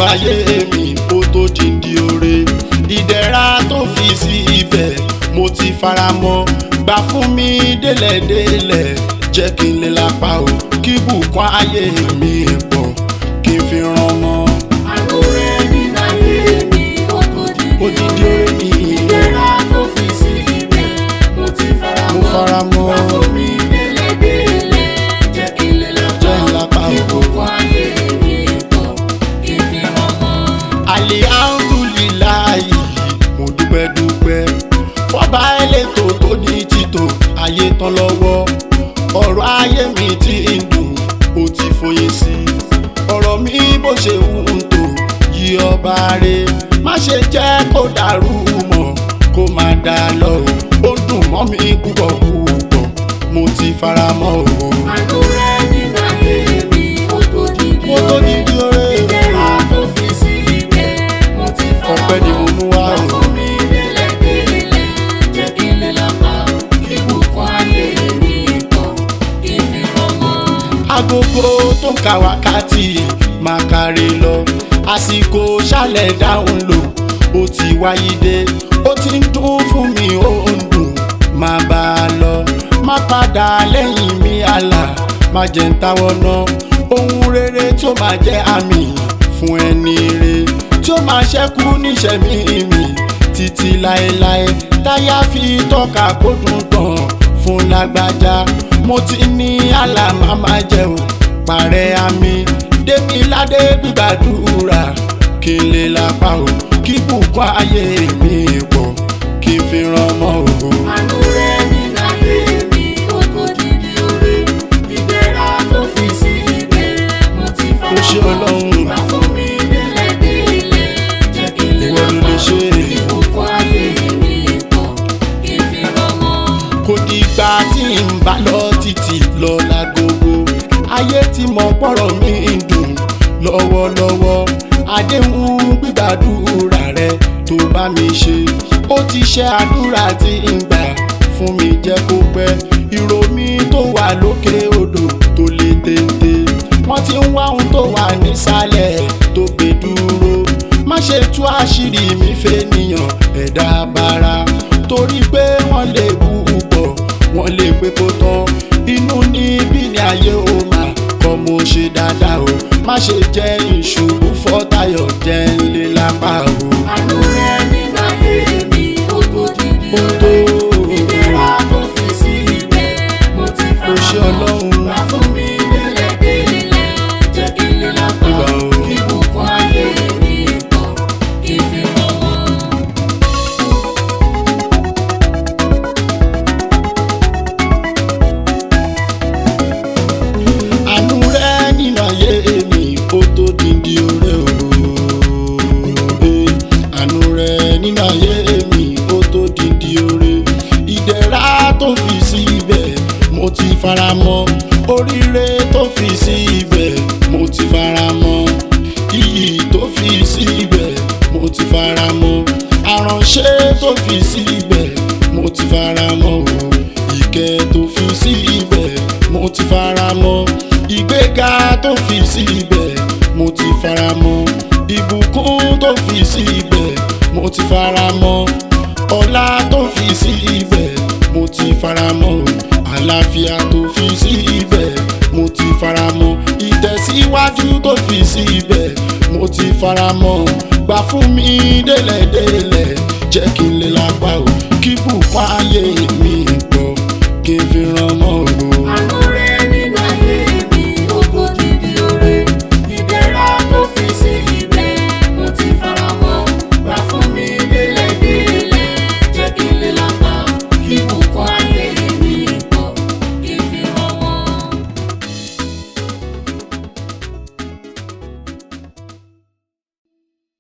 ayé mi ó tó dìndí oore ìdẹ̀ra tó fi sí ibẹ̀ mo ti fara mọ́ gbà fún mi délẹ̀délẹ̀ jẹ́ kí n lè lápá o kí bùkún ayé mi pọ̀ kí n fi ràn mọ́ Àánú rẹ̀ nínú ayé mi ó tó dìde odidi oore. oore mi Ìdẹ̀ra tó fi sí ibẹ̀ mo ti fara mo mọ́. fara mọ́ Wá fún mi délẹ̀délẹ̀ jẹ́ kí n lè lápá Jẹ́ n lápá kí o. bùkún ayé mi pọ̀ kí n fi ràn mọ́. alihamdulilayi mo dúpẹ́ dúpẹ́ fọba elétò tó ní títò ayé tán lọ́wọ́ ọ̀rọ̀ ayé mi ti ń dùn ó ti fòye sí i ọ̀rọ̀ mi bó ṣe wù ń tò yí ọba rẹ má ṣe jẹ́ kó dàrú mọ́ kó má dà lọ o ó dùn mọ́ mi púpọ̀ púpọ̀ mo ti fara mọ́ o. Àánú rẹ̀ nínú ayé mi ó tó dìde mo tó ní oore. bí oore Ìdẹ̀ra tó fi sí ibẹ̀ mo ti fara mọ́. ọpẹ́ ni mo mú wá Wá o. fún mi délẹ̀délẹ̀ jẹ́ kí n lè lápá kí bùkún ayé mi pọ̀ kí n fi ràn mọ́. agogo tó ń ka wákàtí máa kárí lọ àsìkò ṣálẹ̀ dáhùn lò ó ti wáyé dé ó ti ń dún fún mi ó ń dùn máa bá a lọ má padà lẹ́yìn mi àlà má jẹ́ ń táwọ́ ná ohun rere tí ó máa jẹ́ àmì fún ẹni re tí ó máa ṣẹ́kù níṣẹ̀mí mi títí láéláé táyà fi tọ́ka kó dùn tán fún lágbájá mo ti ní àlàmà máa jẹun parẹ́ àmì démi ládé gbígbàdúrà kí n lè lápá o kí bùkún ayé mi pọ̀ kí n fi ràn mọ́ o. Àánú rẹ̀ nínú ayé mi ó tó dìde oore. Ìdẹ̀ra tó fi sí ibẹ̀ mo ti fara Ó ṣé mọ́. Ọlọ́run. Wá fún mi délẹ̀délẹ̀ jẹ́ kí n lè Ìwọ ló lè lápá ṣe é. kí bùkún ayé mi pọ̀ kí n fi ràn mọ́. kò dìgbà tí n bá lọ títí lọ lágogo ayé tí mo pọ̀rọ̀ mi ń dùn lọ́wọ́lọ́wọ́ àdéhùn gbígbàdúrà rẹ tó bá mi ṣe ó ti ṣe àdúrà tí ń gbà fún mi jẹ́ kó pẹ́ ìró mi tó wà lókè odò tó lè téńté wọ́n ti ń wá ohun tó wà nísàlẹ̀ tó gbé dúró má ṣe tú àṣírí mi fẹ́nìyàn ẹ̀dá bara torí pé wọ́n lè bú pọ̀ wọ́n lè pé kó tán inú níbí ni ayé ó máa kọ́ mo ṣe dáadáa o má ṣe jẹ́ ìṣubú fọ́tayọ̀ jẹ́ ńlé lápá o. Àánú rẹ̀ nínú ayé mi ó tó dìde Ó oore. tó Ìdẹ̀ra tó fi sí ibẹ̀ mo ti Ó fara ṣé mọ́. Ọlọ́run. Wá fún mi délẹ̀délẹ̀ jẹ́ kí n lè lápá Ìgbà o. kí bùkún ayé mi pọ̀ kí n fi ràn mọ́. àánú rẹ nínú ayé mi ó tó díndí oore o àánú rẹ nínú ayé mi ó tó díndí oore ìdẹ̀ra tó fi sí ibẹ̀ mo ti fara mọ́ oríire tó fi sí ibẹ̀ mo ti fara mọ́ iyì tó fi sí ibẹ̀ mo ti fara mọ́ àránṣẹ́ tó fi sí ibẹ̀ mo ti fara mọ́ o ìkẹ́ tó fi sí ibẹ̀ mo ti fara mọ́ ìgbéga tó fi sí ibẹ̀ mo ti fara mọ́ ìbùkún tó fi sí ibẹ̀ mo ti fara mọ́ ọlá tó fi sí ibẹ̀ mo ti fara mọ́ àlàáfíà tó fi sí ibẹ̀ mo ti fara mọ́ ìtẹ̀síwájú tó fi sí ibẹ̀ mo ti fara mọ́ gbà fún mi délẹ̀délẹ̀ jẹ́ kí n lè lápá o kí bùkún ayé mi